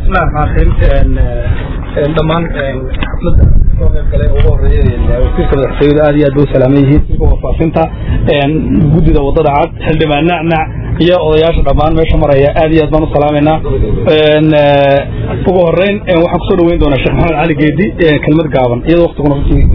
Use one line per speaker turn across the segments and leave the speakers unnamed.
dhammaan xafladda soo qayb galay ugu horeeya wasiirka madaxtooyada aad iyo aad bay u salaaman yihiin wasiirka warfaafinta guddida wadada cad xildhibaan nacnac iyo odayaasha dhammaan meesha maraya aad iyo aad baan u salaamaynaa ugu horeyn waxaan kusoo dhaweyn doonaa sheekh maxamed cali geedi kelmad gaaban iyadoo waqtiguna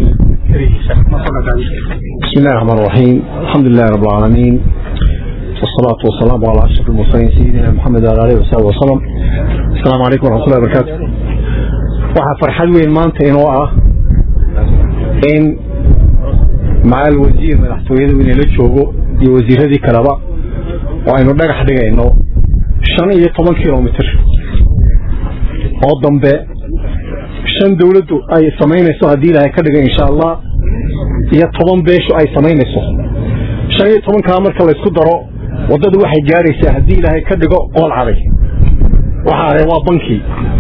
بسم الله الرحمن الرحيم الحمد لله رب العالمين والصلاة والسلام على أشرف المرسلين سيدنا محمد وعلى آله وصحبه وسلم السلام عليكم ورحمة الله وبركاته waxaa farxad weyn maanta inoo ah in macal wasiir madaxtooyada inala joogo iyo wasiiradii kaleba oo aynu dhagax dhigayno shan iyo toban kilomitr oo dambe shan dawladdu ay samaynayso haddii ilaahay ka dhigay insha allah iyo toban beeshu ay samaynayso shan iyo tobankaa marka laysku daro waddadu waxay gaadhaysaa haddii ilaahay ka dhigo qool caday waxa ahay waa bankii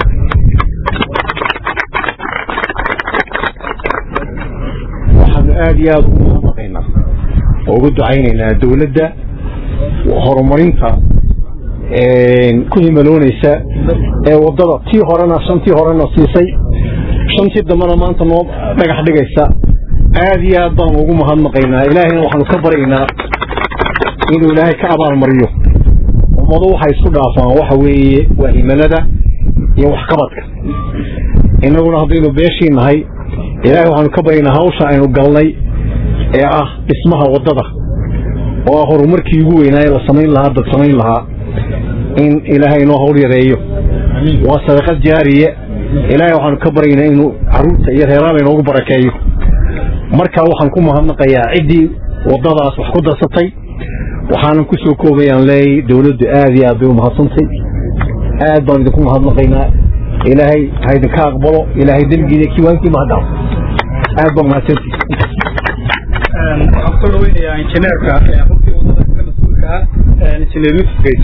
waxaanu aada iyo aada ugu mahadnaqaynaa oo ugu ducaynaynaa dawladda horumarinta ku himaloonaysa ee waddada tii horena shantii horena siisay shantii dambena maanta noo dhagax dhigaysa aada iyo aad baanu ugu mahadnaqaynaa ilaahayna waxaanu ka baryaynaa inuu ilaahay ka abaalmariyo ummado waxay isku dhaafaan waxa weeye waa himalada iyo waxqabadka innaguna haddaynu beeshii nahay ilaahay waxaanu ka baryaynaa hawsha aynu galnay ee ah dhismaha waddada oo ah horumarkii ugu weynaaye la samayn lahaa dad samayn lahaa in ilaahay inoo hawl yareeyo waa sadaqad jaariye ilaahay waxaanu ka baryaynaa inuu carruurta iyo reeraaba inoogu barakeeyo markaa waxaan ku mahadnaqayaa ciddii waddadaas wax ku darsatay waxaanan ku soo koobayaan leeyay dawladdu aad iyo aad bay u mahadsantay aad baan idinku mahadnaqaynaa ilaahay ha idinka aqbalo ilaahay dembigiina kiwaankii mahadhaaf aad baa mahadsanti
waxaan kusoo dhaweynayaa injineerka runtii wadada kaga mas-uulka ah injineer yusuf geyd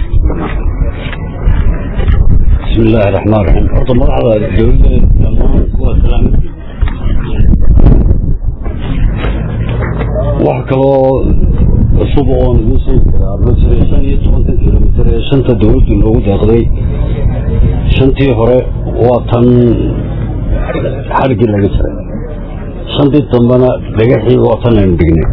بسم الله الرحمن الرحيم horta magacda dawladda dhammaan kuwa salaamay wax kaloo cusub oon idiin sheegi karaa ma jira shan iyo tobankan kilomitir ee shanta dawladdu loogu deeqday shantii hore waa tan xadhigii laga jiray shantii dambena dhagaxii waa tan aynu dhignay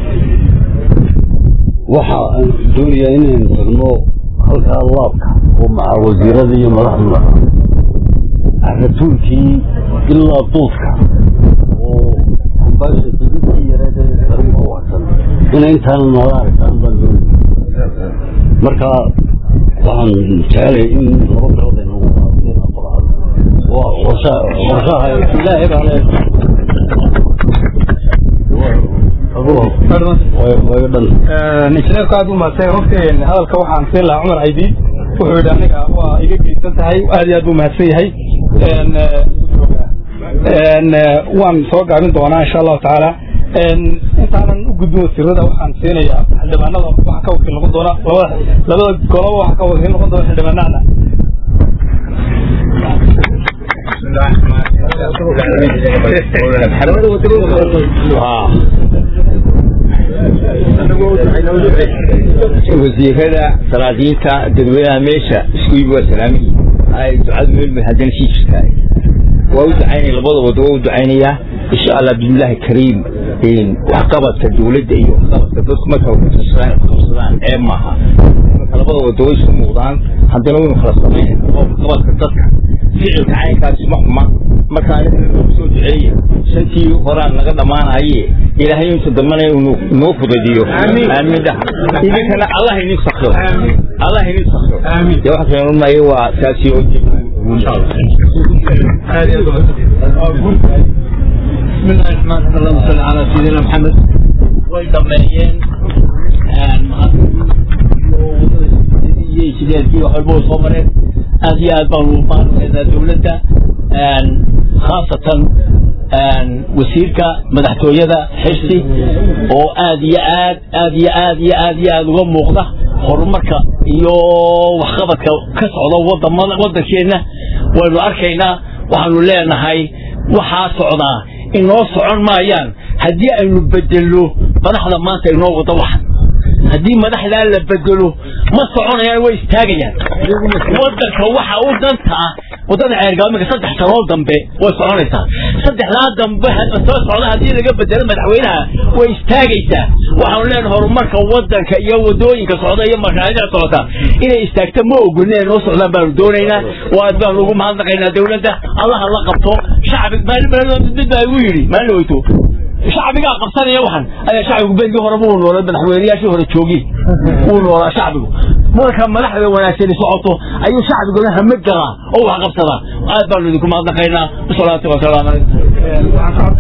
waxa aan doonayaa inaynu tagno halkaa laabka oo maca wasiirada iyo madaxdu ratuulkii ilaa duudka oo ambaashadadii yareed daruma wacsan ina intaana noola aragtaan baan doonaya marka waxaan jecelay in laba bilood ay nagu qaado waa qorsha qorshaha ilaahay baa le way dhan
injineerku aad u mahadsan runtii hadalka waxaan siin lahaa cumar caydi wuxuu yidhi aniga waa iga geysan tahay aad iyo aad buu mahadsan yahay waan soo gaabin doonaa insha allahu tacaala intaanan u gudbin wasiirada waxaan siinayaa xildhibaanada waxa ka wakiil noqon doona labada labada goloba waxa ka wakiil noqon doona xildhibaanada
wasiirada salaadiinta dadweynaha meesha isku yimi waa salaamiyi ay ducadu meelmay haddana sii jirtaa waa u ducaynaya labada wado waa u ducaynayaa insha allah bismillahi kariim waxqabadka dawladda iyo waxqabadka dadku marka qabsadaan ee maaha marka labada wado way isku muuqdaan haddana waynu kala samaynayna waxqabadka dadka ficilka caynkaasi ma xuma marka aniga nagu soo duceeya shantii horaan naga dhammaanaye ilaahay inta dambana inuu noo fudadiyo aamin dhaha idinkana allah idin sakiro allah idin sakiro dee waxa kale maye waa taasi oo
بسم الله الرحمن الرحيم اللهم صل على سيدنا محمد way dhameeyeen sideedkii wax walba soo mareen aad iyo aad baan ugu maarmaysaa dowladda khaasatan wasiirka madaxtooyada xirsi oo aad iyo aad aad iyo aad iyo aad iyo aad uga muuqda horumarka iyo waxqabadka ka socda wadamada waddankeenna waynu arkaynaa waxaanu leenahay waxaa socdaa inoo socon maayaan haddii aynu bedelno madaxda maanta inoo wada waxan haddii madaxdaa la bedelo ma soconayaan way istaagayaan waddanka waxa u danta ah waddada ceergaabo iminka saddex sanood dambe way soconaysaa saddexdaa dambe soo socda haddii laga bedelo madaxweynaha way istaagaysaa waxaanu leenahay horumarka waddanka iyo waddooyinka socda iyo mashaariicda socota inay istaagto ma ogolin inay noo socdaan baanu doonaynaa waa baanu ugu mahadnaqaynaa dawladda allaha la qabto shacbi maalin mid baa igu yidhi maalin weyto shacbigaa qabsanaya waxan ayaa shacbigu berigii horeba uu noolay madaxweynayaashii hore joogi wuu noolaa shacbigu marka madaxda wanaagsani socoto ayuu shacbiguna hamad galaa oo wax qabsadaa aad baanu idinku mahadnaqaynaa wasalaatu wasalaamu calaykum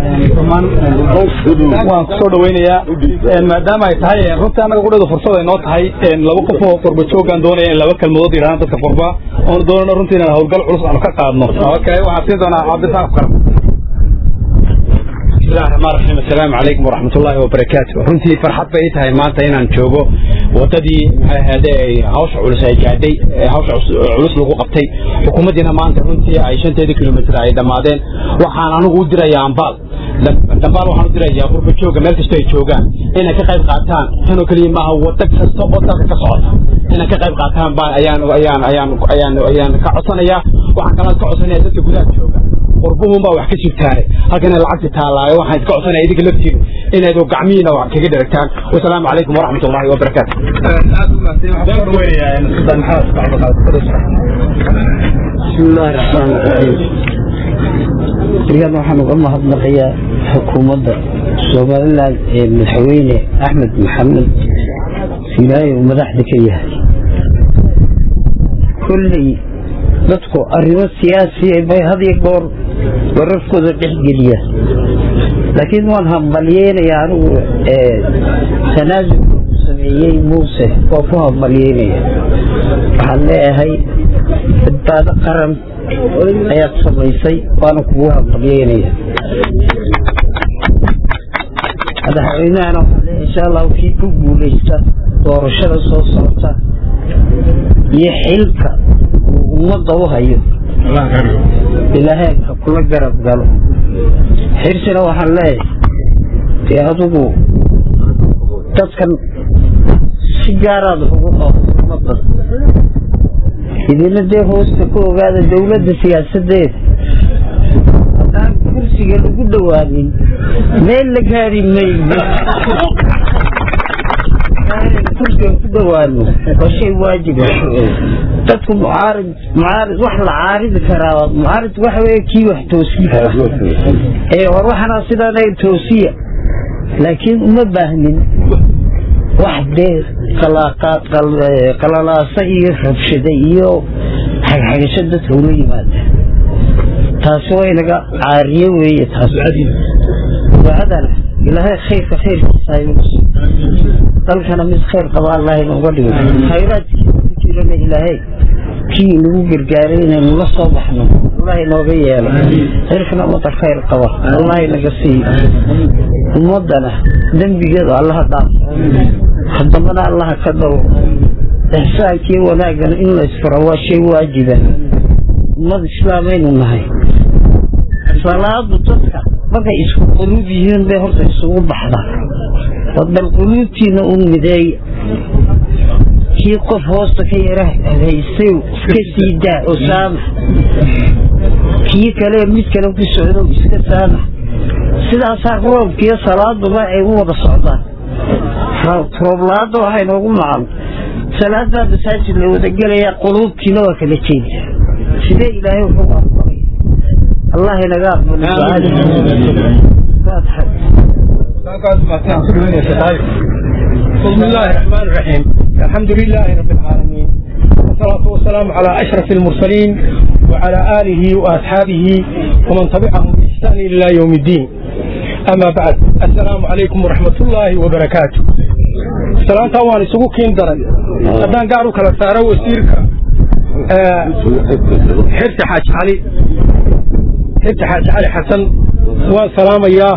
waan kusoo dhaweynayaa maadaama ay tahay runtii annaga qudhada fursad ay noo tahay laba qof oo qurba joogaan doonaya in laba kelmadood yidhahdaan dadka qurba oonu doonano runtii inaan howlgal culus aanu ka qaadno okay waxaan siin doonaa cabdisaaq kar
bismillahi raxmaan raxiim assalaamu calaykum waraxmat ullaahi wabarakaatu runtii farxad bay ii tahay maanta inaan joogo waddadii maxay ahaade ay hawsha culus ay gaadhay ee hawsha culus lagu qabtay xukuumaddiina maanta runtii ay shanteeda kilomitir ay dhammaadeen waxaan anigu u dirayaa ambaal dambaal waxaan u dirayaa qurba jooga meel kastoo ay joogaan inay ka qayb qaataan tanoo keliya maaha waddo kasta oo dalka ka socota inay ka qayb qaataan baan ayaan ayaan ayaan ayaan ayaan ka codsanayaa waxaan kaloo ka codsanaya dadka gudaha jooga qurbuhun baa wax ka jirtaane halkan lacagti taallaayo waxaan iska codsanaya idinka laftiinu inayd gacmihiina wax kaga dheragtaan wasalaamu calaykum waraxmat ullaahi wabarakaatu
بسم الله الرحمن الرحيم رياض waxaan uga mahadnaqayaa xukuumadda somaliland ee madaxweyne axmed maxamed ilaahay uu madaxda ka yahay kolley dadku arrimo siyaasiya bay had iyo goor wararkooda dhexgeliyaan laakiin waan hambalyeynayaa anigu tanaasul sameeyey muuse waa ku hambalyeynaya waxaan leeyahay badbaado qaran ayaad samaysay waana kugu hambalyeynaya madaxweynahana waxaan leeyahay insha allahu kii ku guulaysta doorashada soo socota iyo xilka uu ummadda u hayo ilaahay ha kula garab galo xirsina waxaan leeyahay dee adigu dadkan si gaaraad wax ugu qaado ummaddan idina dee hoosta ku ogaada dawladda siyaasadeeda haddaan kursiga lagu dhawaanin meel la gaari mayno kursigan ku dhawaano waa shay waajiba dadku mucaarid mucaarid wax la caaridi karaa mucaarid waxa weeye kii wax toosin kara ee war waxana sidaanay toosiya laakiin uma baahnin wax dee qalalaasa iyo rabshada iyo xagxagasho dadka ula yimaada taasi waa inaga caariye weeye taas ducadana ilaahay khayrka khayrkiisa ayuu dalkana mid khayr qaba allah inooga dhigo khayraadkiisa ku jirana ilaahay kii nagu gargaaray inaynu la soo baxno allah inooga yeelo xilkana ummadda khayr qaba allah inaga siiyo ummaddana dembigeedu allaha dhaafo haddambana allaha ka dawo ixsaankii wanaagana in la isfaro waa shay waajiba ummad islaamaynu nahay salaadu dadka markay isku quluub yihiin bay horta isugu baxdaa bal quluubtiina u mideeya kii qof hoosta ka yara haystay iska sii daa oo saamax kii kale mid kale ku socdo iska saamax sidaasaa roobkiiyo salaaduba ay u wada socdaan roob-la-aadda waxay noogu macan salaadaa masaajid la wada gelayaa quluubtiina waa kala jeeda sidee ilaahay wuxuu aqbalay allah inaga
بسم الله الرحمن الرحيم الحمد لله رب العالمين والصلاة والسلام على أشرف المرسلين وعلى آله وأصحابه ومن تبعهم بإحسان إلى يوم الدين أما بعد السلام عليكم ورحمة الله وبركاته السلام طوال سبوكين درن أدان قارو كلا سارة وسيرك حرت حاج علي حرت حاج علي حسن والسلام إياه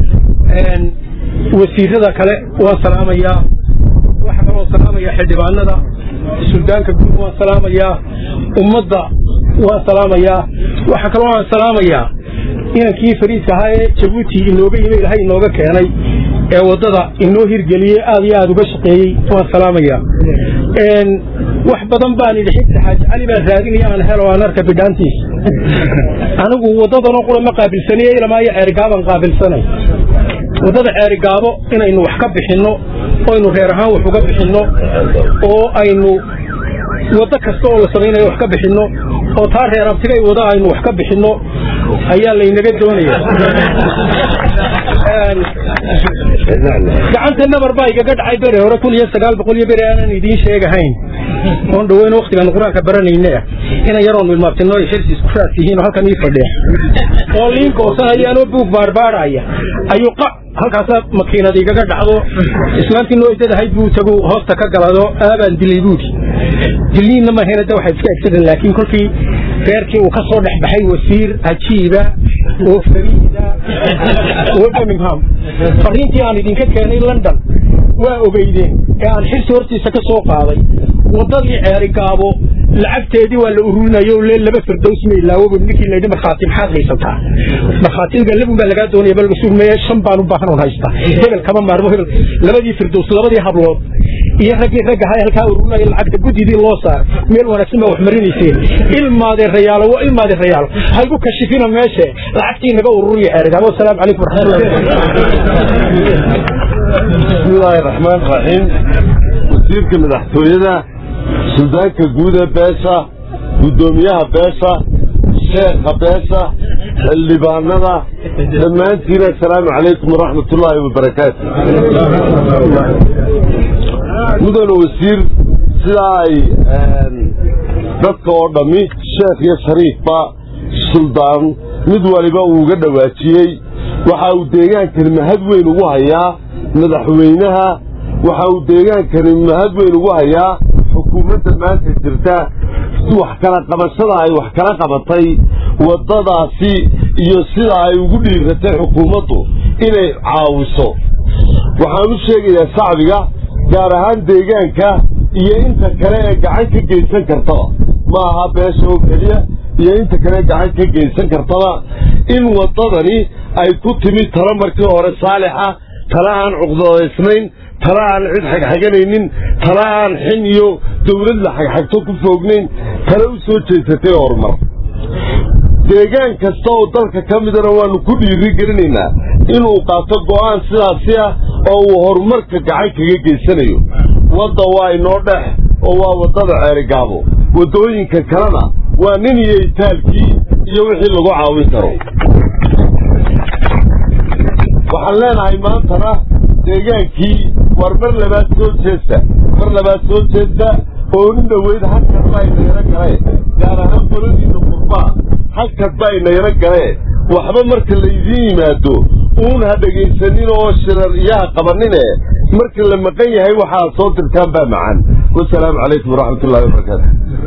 wasiirada kale waan salaamayaa waxaa kaloo salaamayaa xildhibaanada suldaanka guud waan salaamayaa ummadda waan salaamayaa waxaa kaloo waan salaamayaa inankii fariiska ahaa ee jabuuti inooga yimi ilahay inooga keenay ee waddada inoo hirgeliyey aad iyo aad uga shaqeeyey waan salaamayaa wax badan baan idhi xigta xaaji cali baan raadinaya aan helo aan arka bidhaantiis anigu waddadanoo qura ma qaabilsaniye ilamaayo ceerigaabaan qaabilsanay waddada ceerigaabo inaynu wax ka bixinno oo aynu reer ahaan wax uga bixinno oo aynu waddo kasta oo la samaynayo wax ka bixinno oo taa reer abtigay wada aynu wax ka bixinno ayaa laynaga doonaya gacanta nabar baa igaga dhacay bere hore kun iyo sagaal boqol iyo bere aanan idiin sheegahayn oon dhaweyn waktigaan qur-aanka baranayne ah inan yaroon wilmaabtino ay xirsi isku raas yihiin oo halkan ii fadhiya oo liinka oosanhayaanoo buug baarbaaraya ayuu qa halkaasaa makiinad igaga dhacdo islaantii noo idadahay buu tagu hoosta ka galado aabaan dilay buudi diliinna mahayna de waxay iska egsadeen laakiin kolkii reerkii uu ka soo dhex baxay wasiir cajiiba oo fariida oo birmingham fariintii aan idinka keenay london waa ogeydeen ee aan xirsi hortiisa ka soo qaaday waddadii ceeri gaabo lacagteedii waa la ururinayo le laba firdows ma ilaawoba ninkii laydhi markhaati maxaad haysataa markhaatiga labun baa lagaa doonaya bal masuul meye shan baan u baahan oon haystaa hebel kama maarmo hebel labadii firdows labadii hablood iyo raggii ragga hay halkaa ururinayo lacagta guddidii loo saar meel wanaagsan baa wax marinayseen ilmaade rayaalo waa ilmaade rayaalo haygu kashifina meeshe lacagtii naga ururiya ceerigaabo wasalaamu calaykum waraxmatullahi
bismillaahi raxmaan raxiim wasiirka madaxtooyada suldaanka guud ee beesha guddoomiyaha beesha sheekha beesha xildhibaanada dhammaantiin assalaamu calaykum waraxmatullaahi wabarakaatu mudane wasiir sidaa ay dadka oo dhammi sheekh iyo shariifba suldaan mid waliba uu uga dhowaajiyey waxa uu deegaankani mahad weyn ugu hayaa madaxweynaha waxa uu deegaankani mahad weyn ugu hayaa xukuumadda maanta jirta wax kala qabashada ay wax kala qabatay waddadaasi iyo sida ay ugu dhiiratay xukuumaddu inay caawiso waxaan u sheegayaa shacbiga gaar ahaan deegaanka iyo inta kale ee gacan ka geysan kartaba ma aha beesha oo keliya iyo inta kale gacan ka geysan kartaba in waddadani ay ku timid talo markii hore saalixa tala aan cuqdadaysnayn tala aan cid xagxaganaynin tala aan xin iyo dawlad la xagxagto ku foognayn tala u soo jeesatay horumar deegaan kasta oo dalka ka midana waannu ku dhiiri gelinaynaa inuu qaato go'aan sidaasi ah oo uu horumarka gacan kaga geysanayo wadda waa inoo dhex oo waa waddada ceerigaabo waddooyinka kalena waa nin iyo itaalkii iyo wixii lagu caawin karo waxaan leenahay maantana deegaankii war mar labaad soo jeesta mar labaad soo jeesta oo nin dhoweyd halkad baa inayaro galee gaar ahaan qoladiinna qurbaa halkad baa inayaro galee waxba marka laydiin yimaado uun ha dhegaysanin oo shirar iyaha qabanine marka la maqan yahay waxaa soo dirtaan baa macaan wasalaamu calaykum waraxmat ullahi wabarakaatu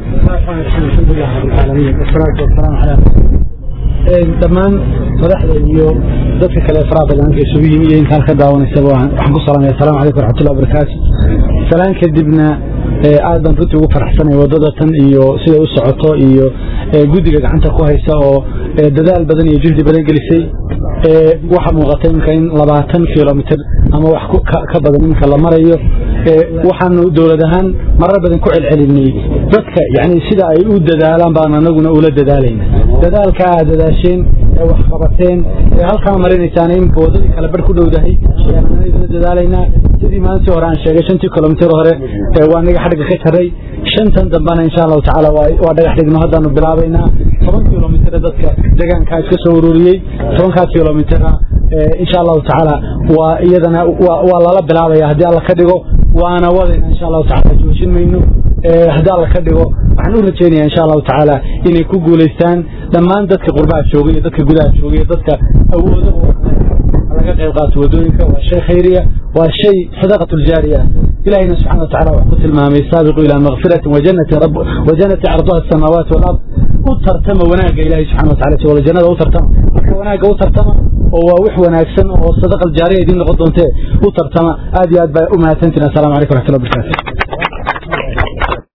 dhammaan madaxda iyo dadka kale faraha badanka isugu yimi iyo intaan ka daawanaysaba waxaan ku salaamaya asalamu calaykum waraxmatullahi wabarakaatu salaan kadibna aad baan runtii ugu faraxsanay waddada tan iyo siday u socoto iyo guddiga gacanta ku haysa oo dadaal badan iyo juhdi badan gelisay waxaa muuqata iminka in labaatan kilomitr ama wax ka badan iminka la marayo waxaanu dowlad ahaan marar badan ku celcelinay dadka yani sida ay u dadaalaan baan anaguna ula dadaalayna dadaalka aad dadaasheen ee wax qabateen ee halkaa marinaysaan iminka waddadii kale bar ku dhowdahay ayaan anagula dadaalaynaa sidii maalintii hore aan sheegay shantii kilomitr hore waa naga xadhigga ka jaray shantan dambana insha allahu tacaala waa dhagax dhigno haddaanu bilaabaynaa toban kilomitr dadka deegaankaa iska soo ururiyey tobankaa kilomitr insha allahu tacaala waa iyadana waa lala bilaabaya haddii alla ka dhigo waana wadayna insha allahu tacaala joojin mayno haddii alla ka dhigo waxaan u rajeynaya insha allahu tacaala inay ku guulaystaan dhammaan dadka qurbaha jooga iyo dadka gudaha jooga iyo dadka awooda laga qayb qaato wadooyinka waa shay khayriya waa shay sadaqatu ljaariya ilahina subxana wa tacala wuxuu ku tilmaamay saabiqu ilaa makfiratin wajanati wajanati carduha asamaawaat walard u tartama wanaagga ilahi subxana wa tacala wala jannada u tartama marka wanaagga u tartama oo waa wax wanaagsan oo sadaqa aljaariya idiin noqon doontee u tartama aad iyo aad baa u mahadsantiin assalamu calaykum waraxmatullahi wabarakatu